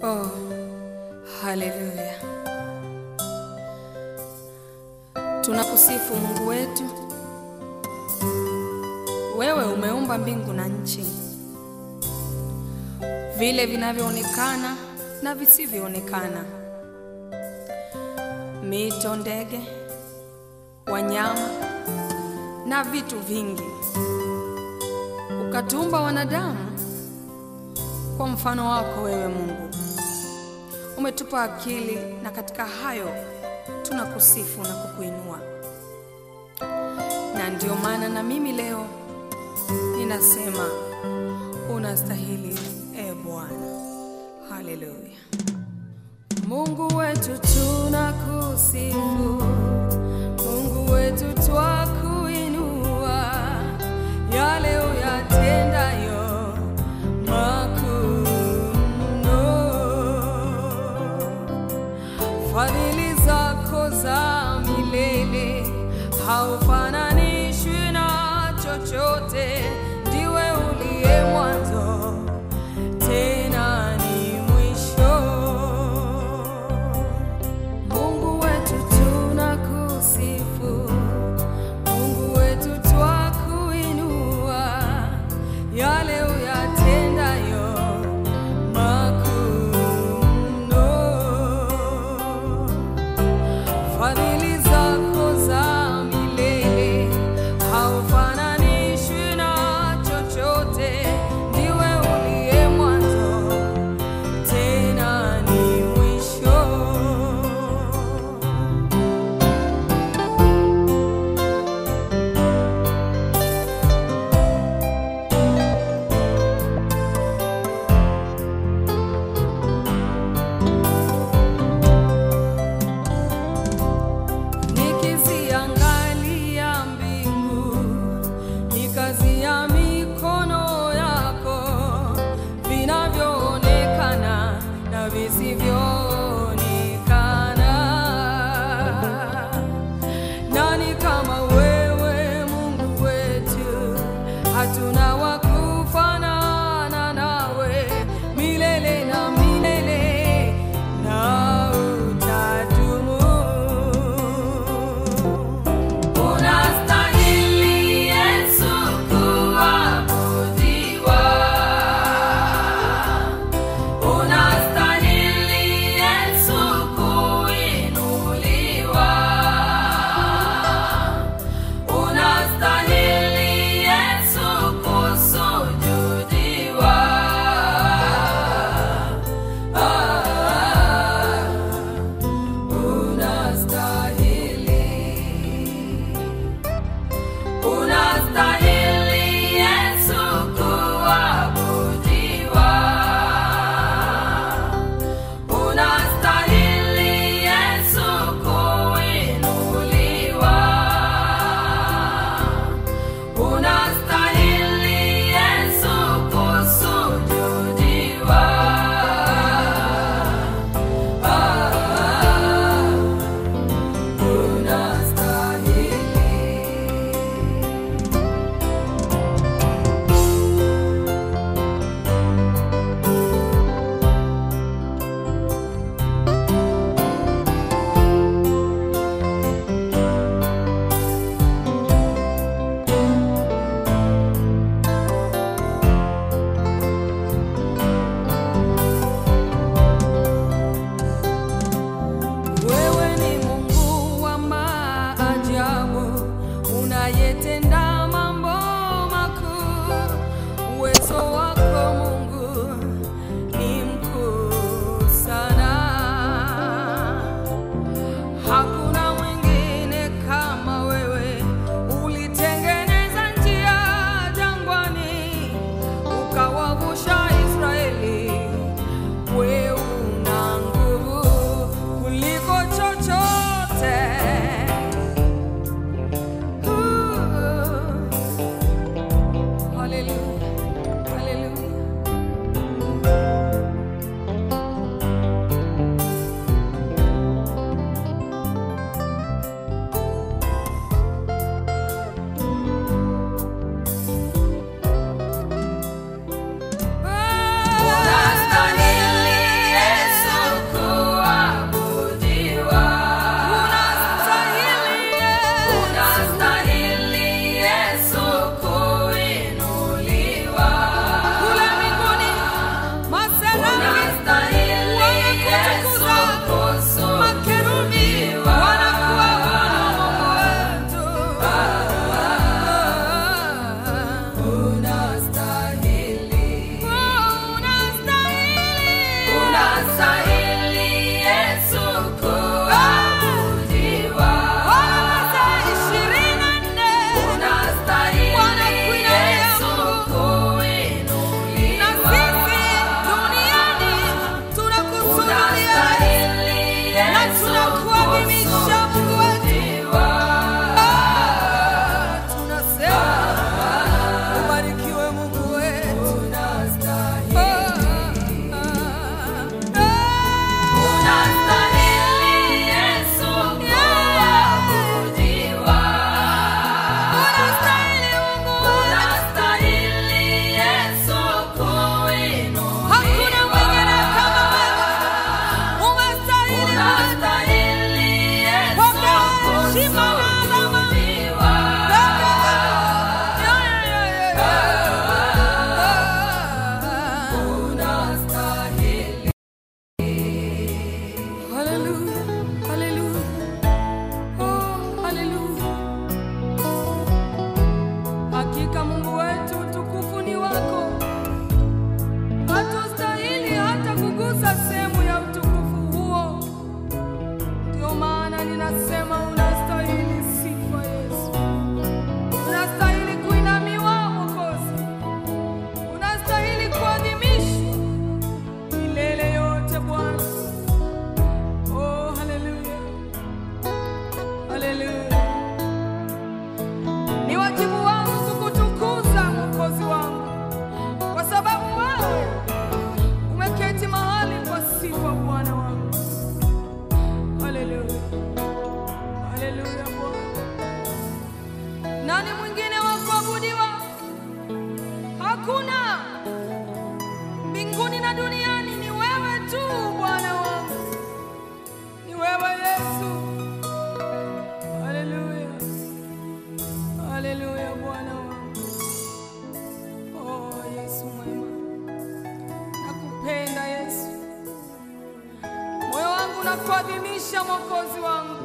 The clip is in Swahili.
Oh, haleluya! Tunakusifu Mungu wetu. Wewe umeumba mbingu na nchi, vile vinavyoonekana na visivyoonekana, mito, ndege, wanyama na vitu vingi. Ukatuumba wanadamu kwa mfano wako wewe Mungu. Umetupa akili na katika hayo tunakusifu na kukuinua. Na ndio maana na mimi leo ninasema unastahili, e Bwana. Haleluya. Mungu wetu tunakusifu, Mungu wetu twakuinua, yale uyatendayo makuu mno. Fadhili zako za milele haufananishwi na chochote, ndiwe uliye mwanzo tena ni mwisho. Mungu wetu tunakusifu, na duniani ni wewe tu Bwana wangu, ni wewe Yesu. Haleluya, haleluya Bwana wangu. Oh Yesu mwema, nakupenda Yesu, moyo wangu nakuadhimisha Mwokozi wangu.